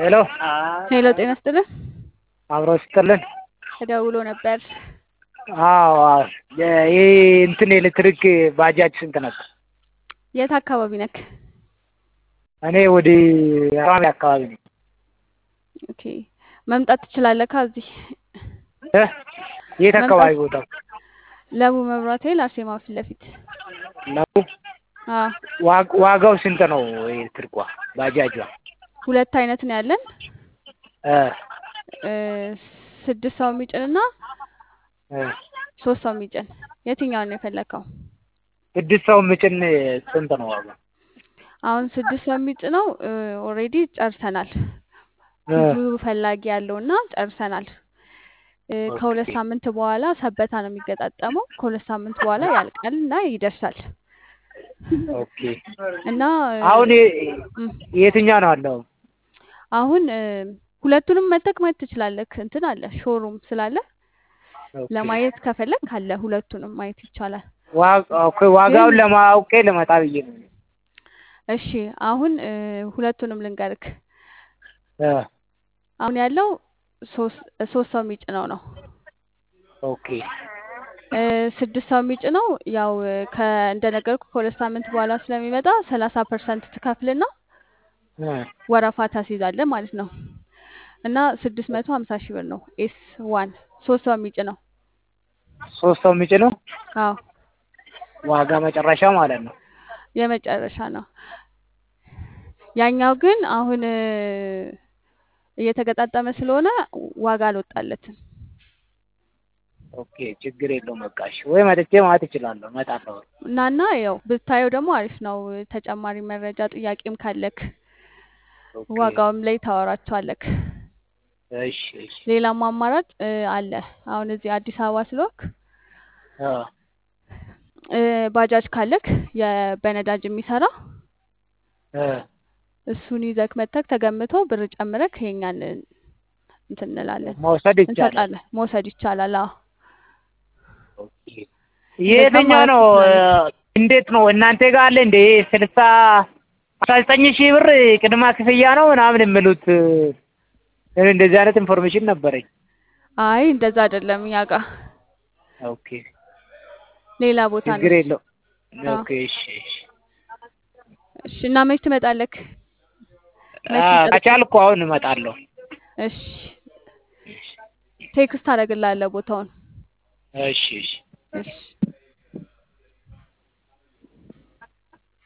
ሄሎ ሄሎ ጤና ይስጥልን። አብሮ ስጥልን። ተደውሎ ነበር። አዎ ይህ እንትን ኤሌክትሪክ ባጃጅ ስንት ነበር? የት አካባቢ ነክ? እኔ ወደ ራሚ አካባቢ ነኝ። ኦኬ መምጣት ትችላለህ ከዚህ እ የት አካባቢ ቦታው? ለቡ መብራት ኃይል አርሴማ ፊት ለፊት። ነው አዎ ዋግ- ዋጋው ስንት ነው? ኤሌክትሪኳ ባጃጇ ሁለት አይነት ነው ያለን እ እ ስድስት ሰው የሚጭን እና እ ሶስት ሰው የሚጭን የትኛውን ነው የፈለከው? ስድስት ሰው ምጭን ስንት ነው ዋጋው? አሁን ስድስት ሰው የሚጭነው ኦልሬዲ ጨርሰናል። እ ብዙ ፈላጊ ያለው እና ጨርሰናል። እ ከሁለት ኦኬ። ሳምንት በኋላ ሰበታ ነው የሚገጣጠመው። ከሁለት ሳምንት በኋላ ያልቃል እና ይደርሳል ኦኬ እና እ አሁን የ- እም፣ የትኛው ነው አለው? አሁን እ ሁለቱንም መተክ ማየት ትችላለህ። እንትን አለ ሾሩም ስላለ ኦኬ። ለማየት ከፈለግ አለ ሁለቱንም ማየት ይቻላል። ዋ- ኦኬ፣ ዋጋውን ግን ለማወቄ ልመጣ ብዬ ነው። እሺ አሁን እ ሁለቱንም ልንገርክ። እ አሁን ያለው ሶስት ሶስት ሰው የሚጭነው ነው። ኦኬ እ ስድስት ሰው የሚጭነው ያው እ ከ እንደነገርኩ ከሁለት ሳምንት በኋላ ስለሚመጣ ሰላሳ ፐርሰንት ትከፍልና እ ወረፋ ታስይዛለህ ማለት ነው። እና ስድስት መቶ ሀምሳ ሺህ ብር ነው ኤስ ዋን ሶስት ሰው የሚጭነው። ሶስት ሰው የሚጭነው አዎ ዋጋ መጨረሻ ማለት ነው። የመጨረሻ ነው። ያኛው ግን አሁን እ እየተገጣጠመ ስለሆነ ዋጋ አልወጣለትም። ኦኬ ችግር የለውም። በቃ እሺ፣ ወይ መጥቼ ማለት እችላለሁ። እመጣለሁ። እናና ያው ብታየው ደግሞ አሪፍ ነው። ተጨማሪ መረጃ ጥያቄም ካለክ ኦኬ ዋጋውም ላይ ታወራቸዋለክ። እሺ እሺ ሌላም አማራጭ እ አለ። አሁን እዚህ አዲስ አበባ ስለወክ አ እ ባጃጅ ካለክ የ- በነዳጅ የሚሰራ እ እሱን ይዘክ መተክ ተገምቶ ብር ጨምረክ የኛን እንትን እንላለን መውሰድ ይቻላል። እንሰጣለን። መውሰድ ይቻላል። አዎ ኦኬ እንደዛ የትኛው ማየት ነው? ትችላለች። እንዴት ነው እናንተ ጋር አለ እንደ ስልሳ አስራ ዘጠኝ ሺህ ብር ቅድመ ክፍያ ነው ምናምን የሚሉት እኔ እንደዚህ አይነት ኢንፎርሜሽን ነበረኝ። አይ እንደዛ አይደለም እኛ ጋ ኦኬ ሌላ ቦታ ነው ችግር እሱ። የለው። አዎ ኦኬ እሺ እሺ እሺ። እና መች ትመጣለክ? መች አ ይጠብቅ? ከቻልኩ አሁን እመጣለሁ። እሺ ቴክስት አደርግልሃለሁ ቦታውን። እሺ እሺ እሺ